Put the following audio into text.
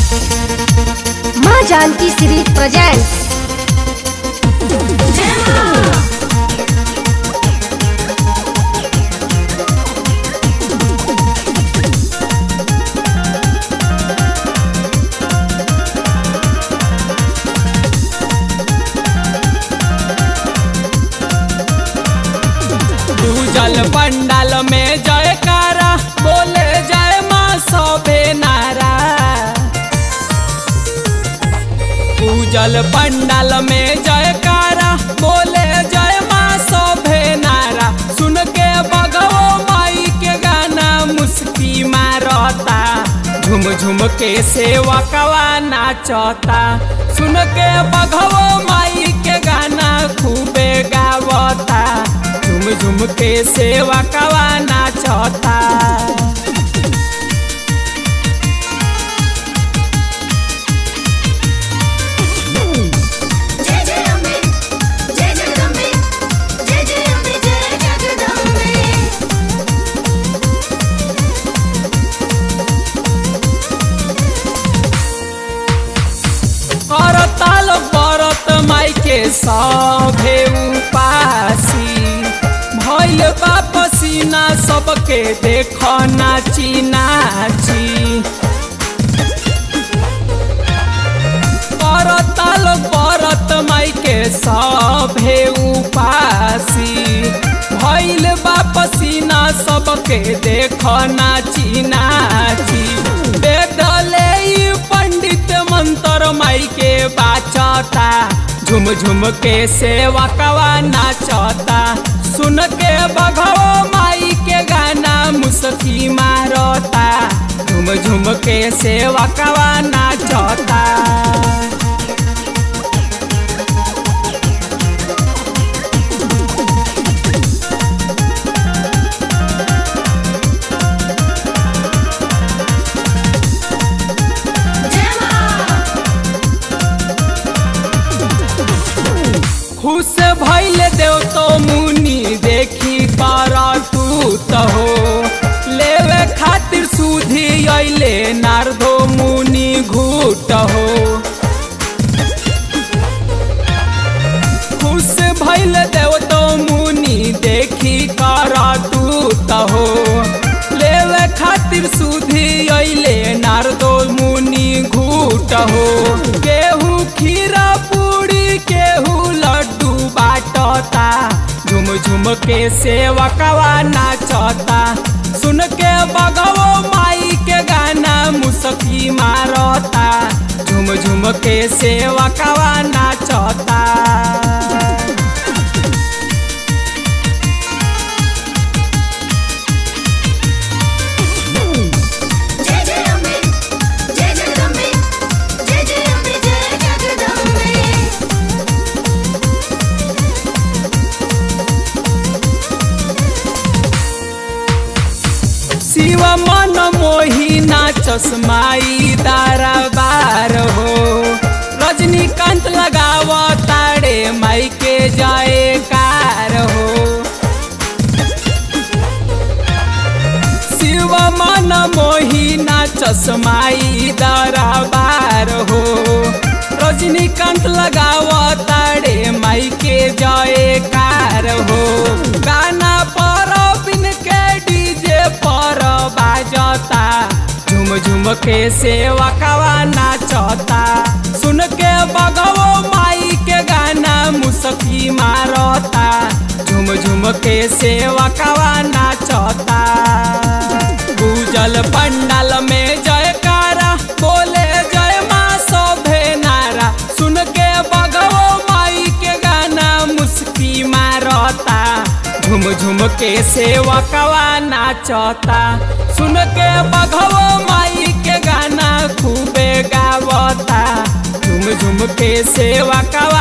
माँ Janaki series presents पूजल पंडाल में जयकारा बोले जय माँ सबे नारा पूजल पंडाल में जयकारा बोले जय माँ सबे नारा सुन के बगवो माई के गाना मुस्की मारता झुम झुम के सेवकवा नाचता सुन के बगवो माई के गाना खूबे गावता झुम झुम के सेवकवा नाचता जय जय अम्बे जय जगदम्बे जय जय अम्बे जय जगदम्बे करताल बरत माई के सभे उपासी भैल बा पसीना सबके देख नाची नाची करताल बरत माई के सभे उपासी भैल बा पसीना सबके देख नाची नाची बेदले ई पंडित मंत्र माई के बाचता झुम झुम के सेवकवा नाचता सुन के बघो माई के गाना मुस्की मारता झुम झुम के सेवकवा नाचता जय मां खुश भैल देव तो मुनि देखी कर टूत हो लेवे खातिर सुधी अइले नारदो मुनि घूट हो खुश भैल देव तो मुनि देखी कर टूत हो लेवे खातिर सुधी अइले नारदो मुनि घूट हो केहू खीरा पूरी केहू लड्डू बाटता झुम झुम के सेवकवा नाचता सुन के बगवो माई के गाना मुसकी मारता झुम झुम के सेवकवा नाचता जय जय अम्बे जय जगदम्बे जय जय अम्बे जय जगदम्बे शिव मन मोहिना चश्माई दाराबार हो रजनीकांत लगाव ताड़े माई के जाए कार हो शिव मन मोहिना चश्माई दाराबार हो रजनीकांत लगाव ताड़े माई के जाए कार हो गाना पर बिन के डीजे पर बाजता झुम झुम के सेवकवा नाचता सुन के बगवो माई के गाना मुसकी मारता झुम झुम के सेवकवा नाचता पूजल पंडाल में जयकारा बोले जय माँ सभे नारा सुन के बगवो माई के गाना मुस्की मारता झुम झुम के सेवकवा नाचता सुन के बघवो माई के गाना खूबे गावता झुम झुम के सेवकवा